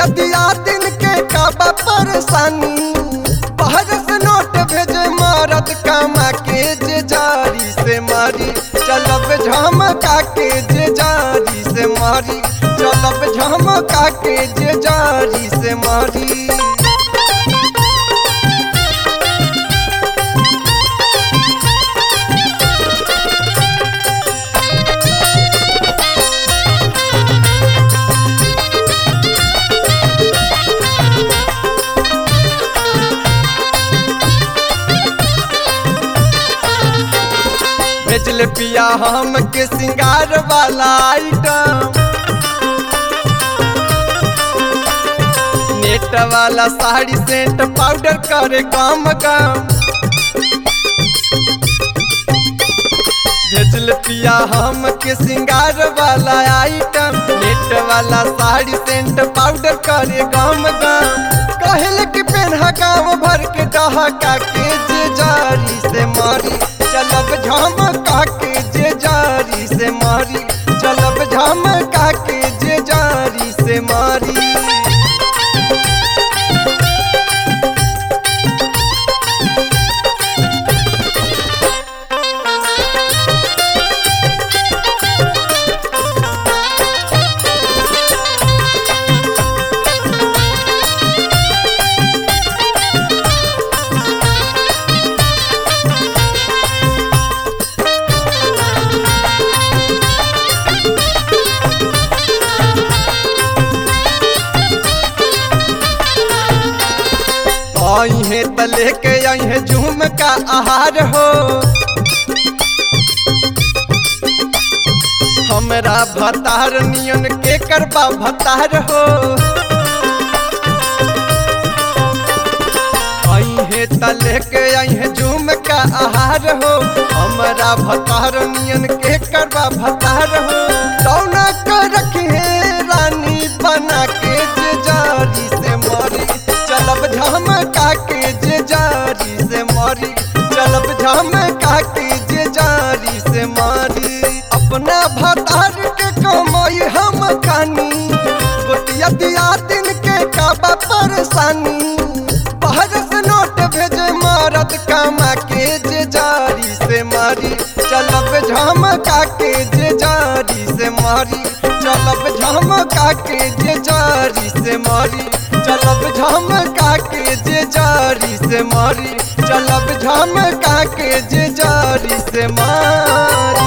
बतिया दिया दिन के काबा परेशानी बाहर से नोट भेजे मारत कामा के जे जारी से मारी चलब झमका के जे जारी से मारी चलब झमका के जे जारी से मारी भेजले पिया हम के सिंगार वाला आइटम नेट वाला साड़ी सेंट पाउडर करे काम काम भेजल पिया हम के सिंगार वाला आइटम नेट वाला साड़ी सेंट पाउडर करे काम काम कहल कि पेन्हा गाँव भर के डहका के जे जारी से मारी चलब झमका के जे जारी से मारी चलब झमका के जे जारी से मारी आई है त लेके आई है झूम का आहार हो हमरा भतार नियन के करबा भतार हो आई है त लेके आई है झूम का आहार हो हमरा भतार नियन के करबा भतार हो दौना कर रखे रानी बना के जे जारी से मारी चलब झमका के जे जारी से मारी चलब झमका के जे जारी से मारी अपना भतार के कमाई हम खानी गोतिया दिया दिन के काबा परेशानी बाहर से नोट भेजे मारत कामा के जे जारी से मारी चलब झमका के जे जारी से मारी चलब झमका के जे जारी से मारी चलब झमका के जे जारी से मारी चलब झमका के जे जारी से मारी